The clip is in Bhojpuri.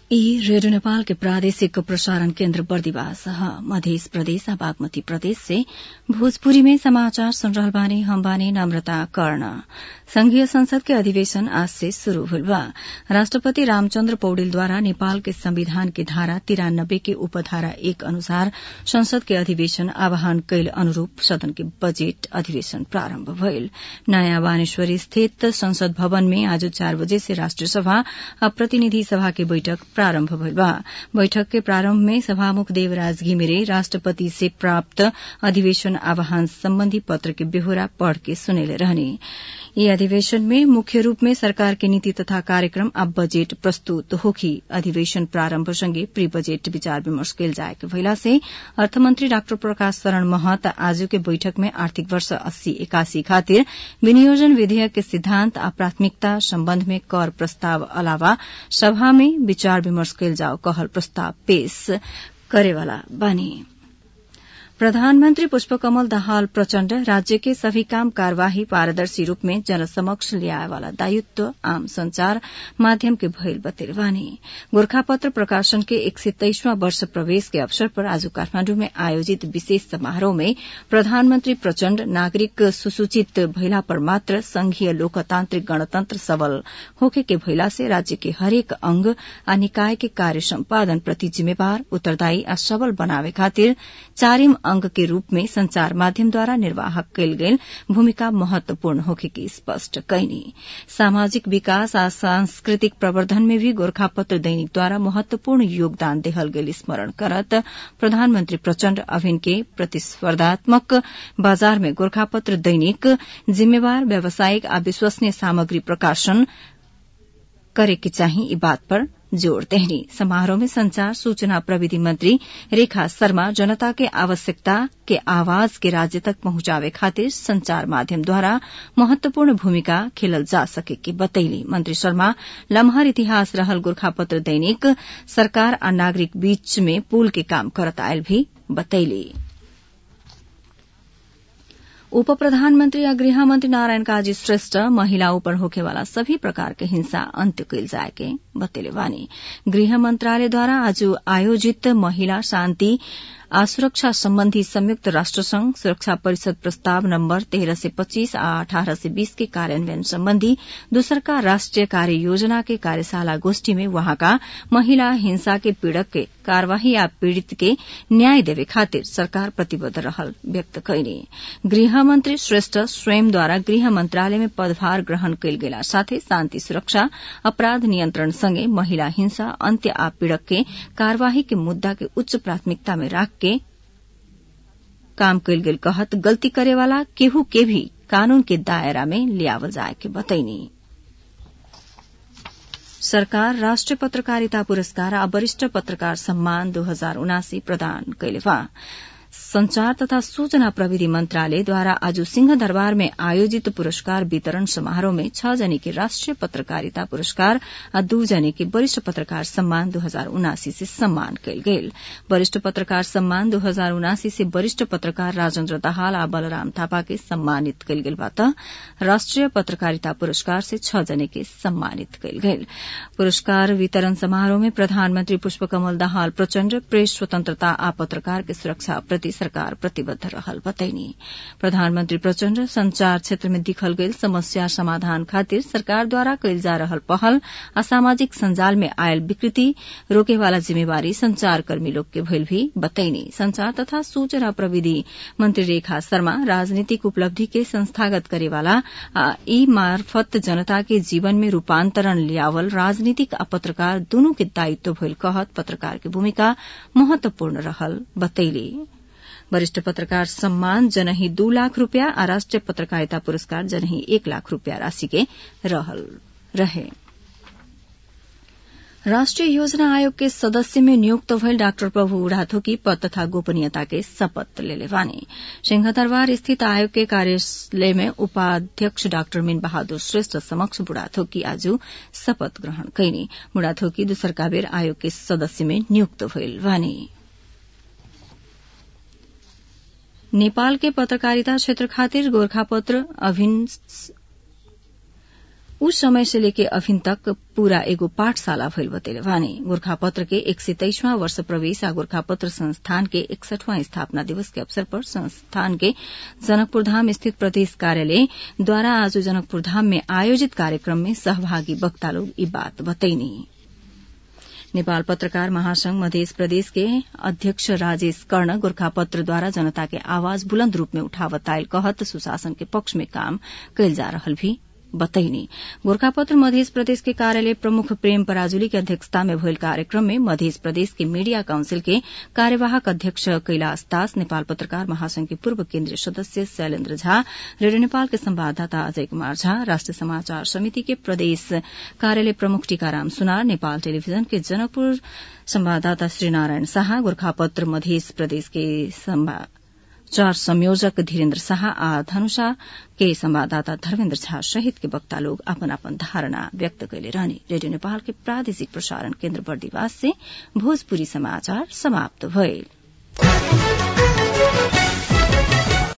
ई रेडियो नेपाल के प्रादेशिक प्रसारण केन्द्र बर्दिवास मध्य प्रदेश आ बागमती प्रदेश से भोजपुरी में समाचार सुन रहल बानी हम बानी नम्रता कर्ण संघीय संसद के अधिवेशन आज से शुरू हुल बा राष्ट्रपति रामचन्द्र पौडेलद्वारा नेपाल के संविधान के धारा तिरानब्बे के उपधारा एक अनुसार संसद के अधिवेशन आह्वान कैल अनुरूप सदन के बजेट अधिवेशन प्रारम्भ भइल नयाँ बानेश्वरी स्थित संसद भवन में आज चार बजे से राष्ट्रिय सभा आ प्रतिनिधि सभा के बैठक प्रारम्भ भइल बा बैठक के प्रारम्भ में सभामुख देवराज घिमिरे राष्ट्रपति से प्राप्त अधिवेशन आह्वान सम्बन्धी पत्र के बेहोरा पढ़ के सुनेले रहने यी अधिवेशन में मुख्य रूप में सरकार के नीति तथा कार्यक्रम आ बजेट प्रस्तुत होखी अधिवेशन प्रारम्भ सँगै प्री बजेट विचार विमर्श कैल जाएके भइला से अर्थमन्त्री डाक्टर प्रकाश शरण महत आज के बैठक में आर्थिक वर्ष अस्सी एकासी खातिर विनियोजन विधेयक के सिद्धान्त आ प्राथमिकता सम्बन्ध में कर प्रस्ताव अलावा सभा में विचार विमर्श कैल जाओ कहल प्रस्ताव पेश करेवाला बानी प्रधानमन्त्री पुष्पकमल दाहाल प्रचण्ड राज्य के सभी काम कार्यवाही पारदर्शी रूप में जनसमक्ष ल्याए वाला दायित्व आम संचार माध्यम के भइल बतेल बानी गोर्खापत्र प्रकाशन के एक सय तेइसवां वर्ष प्रवेश के अवसर पर आज काठमाण्डु में आयोजित विशेष समारोह में प्रधानमन्त्री प्रचण्ड नागरिक सुसूचित भइला पर मात्र संघीय लोकतान्त्रिक गणतन्त्र सबल होखे के भइला से राज्य के हरेक अंग आ निकाय के कार्य सम्पादन प्रति जिम्मेवार उत्तरदायी आ सबल बनावे खातिर चारिम अंग के रूप में संचार माध्यमद्वारा निर्वाह कैल गेल भूमिका महत्वपूर्ण होखे की स्पष्ट कैनी सामाजिक विकास आ सांस्कृतिक प्रवर्धन में भी गोरखापत्र दैनिकद्वारा महत्वपूर्ण योगदान देहल गेल स्मरण करत प्रधानमन्त्री प्रचण्ड अभिन के प्रतिस्पर्धात्मक बाजार में गोरखापत्र दैनिक जिम्मेवार व्यावसायिक आ विश्वसनीय सामग्री प्रकाशन करे के चाही ई बात पर जोड़ देहनी समारोह में संचार सूचना प्रविधि मंत्री रेखा शर्मा जनता के आवश्यकता के आवाज के राज्य तक पहुंचावे खातिर संचार माध्यम द्वारा महत्वपूर्ण भूमिका खेलल जा सके के बतैली मंत्री शर्मा लम्हर इतिहास रहल गोरखापत्र दैनिक सरकार आ नागरिक बीच में पुल के काम करत आयल भी बतैली उप प्रधानमन्त्री आ गृहमन्त्री नारायण काजी श्रेष्ठ महिला ऊपर होखेवाला सभी प्रकार के हिंसा अन्त्य कैल जाएके बतेले बानी गृह मन्त्रालयद्वारा आज आयोजित महिला शान्ति आ सुरक्षा सम्बन्धी संयुक्त राष्ट्र संघ सुरक्षा परिषद प्रस्ताव नम्बर तेह्र सय पच्चीस आ अठारह सय बीस के कार्यान्वयन सम्बन्धी दोसरका राष्ट्रिय कार्य योजना के कार्यशाला गोष्ठी में वहाँका महिला हिंसा के पीड़क के कार्यवाही आ पीड़ित के न्याय देवे खातिर सरकार प्रतिबद्ध रहल व्यक्त कैने गृहमन्त्री श्रेष्ठ स्वयंद्वारा गृह मन्त्रालय में पदभार ग्रहण कैल गेला साथै शान्ति सुरक्षा अपराध नियन्त्रण सँगै महिला हिंसा अन्त्य आ पीड़क के कार्यवाही के मुद्दा के उच्च प्राथमिकता में राख के काम कैल गेल कहत गल्ती करेवाला केहू के भी कानून के दायरा में लियावल जाए के बतैनी सरकार राष्ट्रिय पत्रकारिता पुरस्कार आ वरिष्ठ पत्रकार सम्मान दो हजार उनासी प्रदान कैले बा संचार तथा सूचना प्रविधि मन्त्रालयद्वारा आज सिंह दरबार में आयोजित पुरस्कार वितरण समारोह में छ जने के राष्ट्रिय पत्रकारिता पुरस्कार आ दू जने के वरिष्ठ पत्रकार सम्मान दो हजार उनासी से सम्मान कयल गेल वरिष्ठ पत्रकार सम्मान दो हजार उनासी से वरिष्ठ पत्रकार राजेन्द्र दाहाल आ बलराम थापा के सम्मानित कयल गेल बा राष्ट्रिय पत्रकारिता पुरस्कार से छ जने के सम्मानित कयल गेल पुरस्कार वितरण समारोह में प्रधानमन्त्री पुष्पकमल दाहाल प्रचण्ड प्रेस स्वतन्त्रता आ पत्रकार के सुरक्षा प्रति सरकार प्रतिबद्ध रहल बतैनी प्रधानमन्त्री प्रचण्ड संचार क्षेत्र में दिखल गेल समस्या समाधान खातिर सरकारद्वारा कैल जा रहल पहल आ सामाजिक संजाल में आयल विकृति रोकेवाला जिम्मेवारी संचारकर्मी लोग के भइल भी बतैनी संचार तथा सूचना प्रविधि मंत्री रेखा शर्मा राजनीतिक उपलब्धि के संस्थागत करेवाला आ ई मार्फत जनता के जीवन में रूपान्तरण लियावल राजनीतिक आ पत्रकार दूनु के दायित्व भइल कहत पत्रकार के भूमिका महत्वपूर्ण रहल बतैली वरिष्ठ पत्रकार सम्मान जनही दू लाख रूपियाँ आ राष्ट्रिय पत्रकारिता पुरस्कार जनही एक लाख रूपियाँ राशि के रहल रहे राष्ट्रिय योजना आयोग के सदस्य में नियुक्त भइल डाक्टर प्रभु उड़ाथोकी पद तथा गोपनीयता के शपथ लेले बानी सिंहदरबार स्थित आयोग के कार्यालय में उपाध्यक्ष डाक्टर मीन बहादुर श्रेष्ठ समक्ष बुढ़ाथोकी आज शपथ ग्रहण कैनी बुढ़ाथोकी दूसरका बेर आयोग के सदस्य में नियुक्त भइल बानी नेपाल के पत्रकारिता क्षेत्र खातिर गोरखापत्र अभिन्न उस समय से लेके अभिन तक पूरा एगो पाठशाला भइल बतेले बानी गोर्खापत्र के एक सय तेईसवां वर्ष प्रवेश आ गोर्खापत्र संस्थान के इकसठवां स्थापना दिवस के अवसर पर संस्थान के जनकपुर धाम स्थित प्रदेश कार्यालय द्वारा आज जनकपुर धाम में आयोजित कार्यक्रम में सहभागी वक्ता लोग ई बात बतैनी नेपाल पत्रकार महासंघ मध्य प्रदेश के अध्यक्ष राजेश कर्ण गोर्खापत्रद्वारा जनता के आवाज बुलन्द रूप में उठावत आयल कहत सुशासन के पक्ष में काम कैल जा रहल भी बतैनी गोर्खापत्र मध्य प्रदेश के कार्यालय प्रमुख प्रेम पराजुली के अध्यक्षता में भइल कार्यक्रम में मध्य प्रदेश के मीडिया काउंसिल के कार्यवाहक अध्यक्ष कैलाश दास नेपाल पत्रकार महासंघ के पूर्व केन्द्रीय सदस्य शैलेन्द्र झा रेडियो नेपाल के संवाददाता अजय कुमार झा राष्ट्रिय समाचार समिति के प्रदेश कार्यालय प्रमुख टीकाराम सुनार नेपाल टेलीविजन के जनकपुर संवाददाता श्रीनारायण शाह गोर्खापत्र मध्य प्रदेश के चार संयोजक धीरेन्द्र शाह आ धनुषा के संवाददाता धर्मेन्द्र झा सहित के वक्ता लोग अपन अपन धारणा व्यक्त कैले रहने रेडियो नेपाल के प्रादेशिक प्रसारण केन्द्र बर्दिवास से भोजपुरी समाचार समाप्त भइल